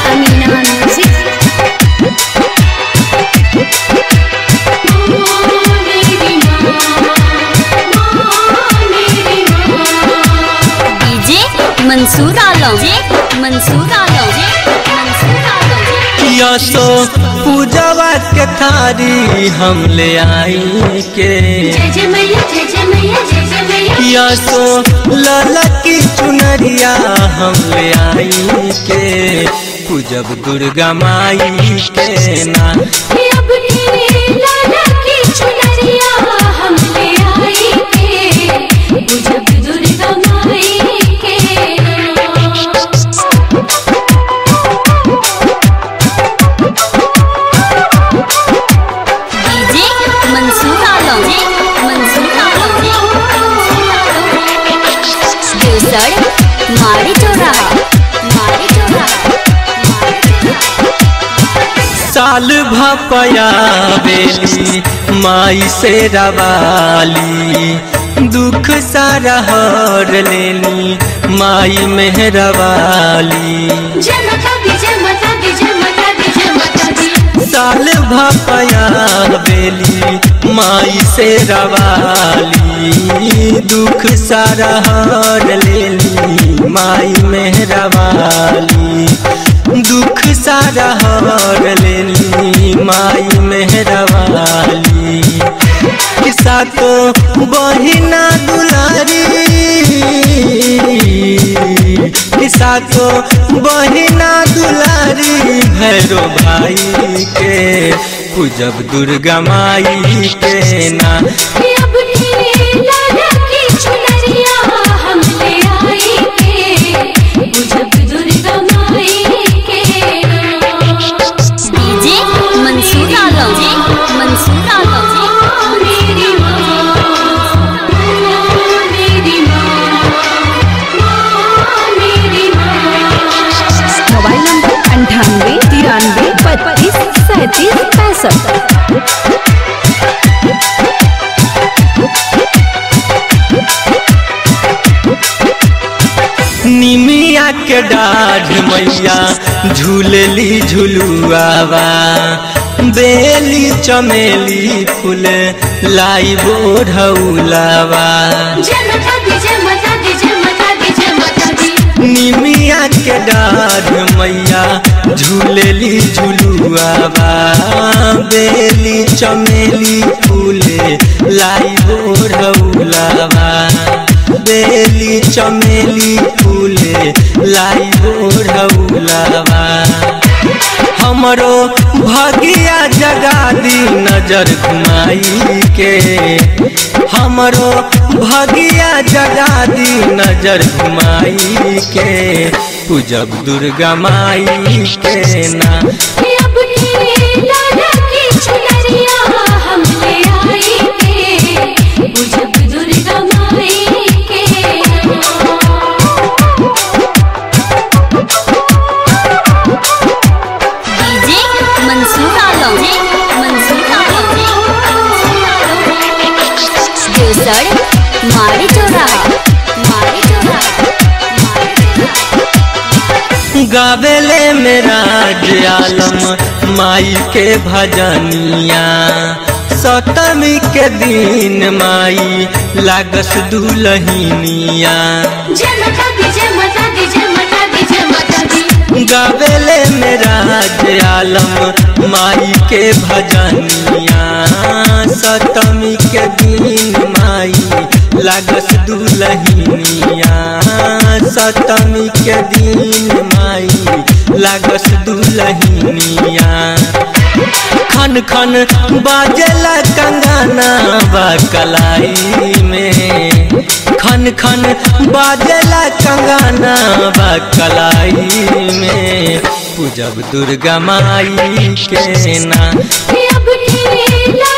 Amina Music. DJ Mansoor Alam Mansoor Alam Mansoor Alam यसो पूजवा के थारी हम ले आई के जय जय मैया जय जय मैया जय जय मैया यसो ललकी चुनरिया हम ले आई के पूजब दुर्गा माई के ना अब ढेरे लाला की चुनरिया हम ले आई के बुझब दुर्गा माई के डीजे मंसूर आलम मंसूर आलम केसर मारी चौराहा मारी चौराहा मारी चौराहा साल भपया बेली माई से रवाली दुख सारा हर लेनी माई मेहरवाली जय माता दी जय माता दी जय माता दी जय माता दी साल भपया बेली माई से रवाली दुख सारा हर लेली माई मेहरवाली दुख सारा हर लेली माई मेहरवाली किसा तो बहिना दुलारी किसा तो बहिना दुलारी भैरो भाई के पूजब दुर्गा माई के ना अब ढेरे लाला की चुनरिया हम ले आई के बुझब दुर्गा माई के डीजे मंसूर आलम मंसूर आलम मेरी माँ मेरी माँ मेरी माँ मोबाइल नंबर अंठानवे तिरानवे बत्तीस सैंतीस पैंसठ निमिया के डाढ़ मैया झूलली झुलुआवा बेली चमेली फूल लाई बोढ़ौलावा जय माता दी जय माता दी जय माता दी जय माता दी निमिया के डाढ़ मैया झूलली झुलुआवा बेली चमेली फूले लाई बोढ़ौलावा बेली चमेली फूले लाई बोढ़ौलावा हमरो भगिया जगा दी नजर घुमाई के हमरो भगिया जगा दी नजर घुमाई के पूजब दुर्गा माई के ना अब ढेरे लाला की चुनरिया हम ले आई के बुझब दुर्गा माई के डीजे मंसूर आलम मंसूर आलम केसर मारी चौराहा मारी चौराहा गावेले मेरा आलम माई के भजनिया सतमी के दिन माई लागस दुलहिनिया जय माता दी जय माता दी जय माता दी जय माता दी गावेले मेरा आलम माई के भजनिया सतमी के दिन माई लागस दुलहिनिया सतमी के दिन माई लागस दुलहिनिया खन खन बाजला कंगना बा कलाई में खन खन बाजला कंगना बा कलाई में पूजब दुर्गा माई के ना अब ढेरे